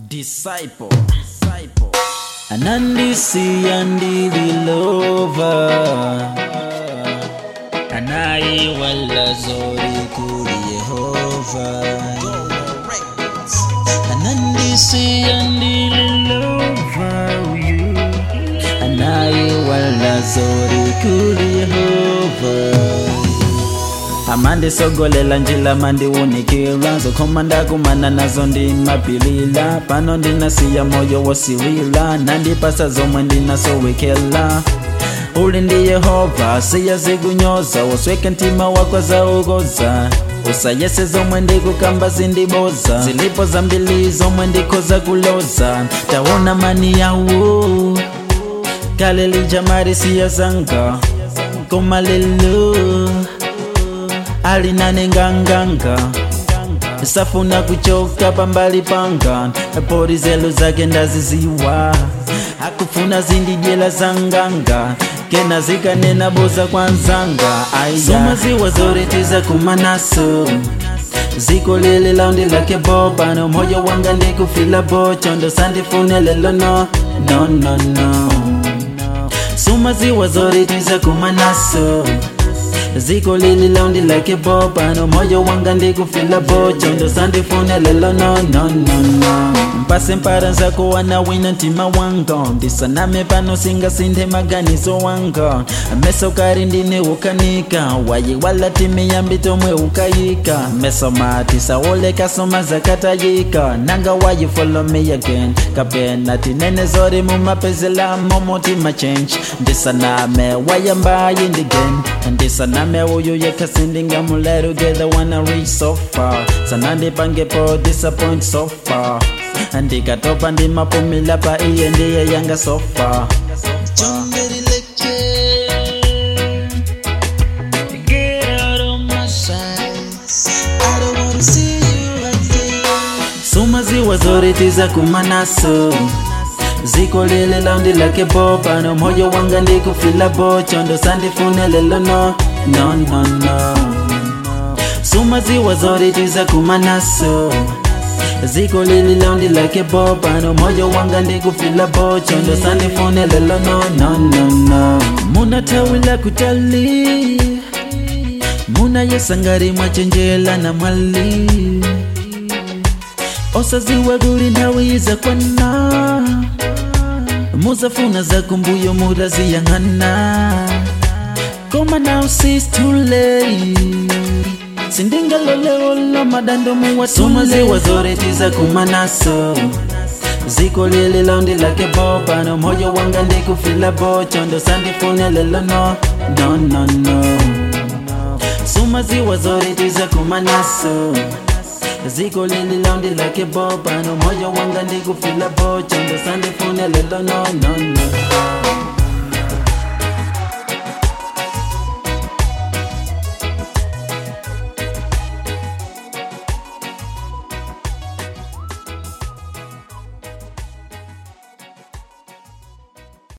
disciple, disciple. anandisiya ndililova anayiwala zori kuri yehova anandisiya ndililova uyu anayiwala zori kuri yehova amandisogolela njila mandiwunikila zokhomanda kumana nazo ndimapilila pano ndinasiya moyo wosiwila nandipasa zomwe ndinasowekela uli ndi yehova siya zikunyoza wasweke mtima wako zaukoza usayese zomwe ndikukamba zindiboza zilipo zambili zomwe ndikhoza kuloza taona mani yawo kale lijamari siya zanga koma lelo alinane nganganga safuna kuchoka pambali panga pori zelo zake ndaziziwa akufuna zindidyela zanganga kena zikanena boza kwanzanga somaziwa zoretiza kumanaso ziko lili laundi lake bo pano moyo wanga ndikufila bo chondo sandifune lelo no no no no somaziwa zoretiza kumanaso ziko lili laundi lake bo pano moyo wanga ndikufila bo chondo sandifune lelo no no no no mpase mpara zako wanawina ntima wanga ndisaname pano singasinthe maganizo wanga meso kari ndine ukanika wayi wala timi yambi tomwe ukayika meso mati saoleka soma zakatayika nanga wayi follow me again kapena tinene zori mumapezela momotima change ndisaname wayambayi ndigen ndisaname uyu yekasindinga mulero together wanna reach so far sanandipangepo disappoint so far ndikatopa ndimapumila pa iye ndiye yanga so far Get out of my sight. I don't wanna see you again. sumaziwa zoritiza kumanaso ziko lile laundi lake bo pano moyo wanga ndikufila bo chondo sandifune lelo no no no no sumaziwa zoritiza kumanaso ziko lili laundi lake bo pano moyo wanga ndikufila bo chondo sandifune lelo no no no no muna tawi la kutali muna yesangari mwachenjela na mwali osaziwa guli ndawiza kwana muzafuna za kumbuyo muraziyang'ana koma now sis too late sindingaloleolo madando muwatumaziwa zoretiza kumanaso ziko lili laundi lake bo pano moyo wanga ndikufila bo chondo sandifune lelo no no no no sumaziwa zoretiza kumanaso ziko lili laundi lake bo pano moyo wanga ndikufila bo chondo sandifune lelo no no no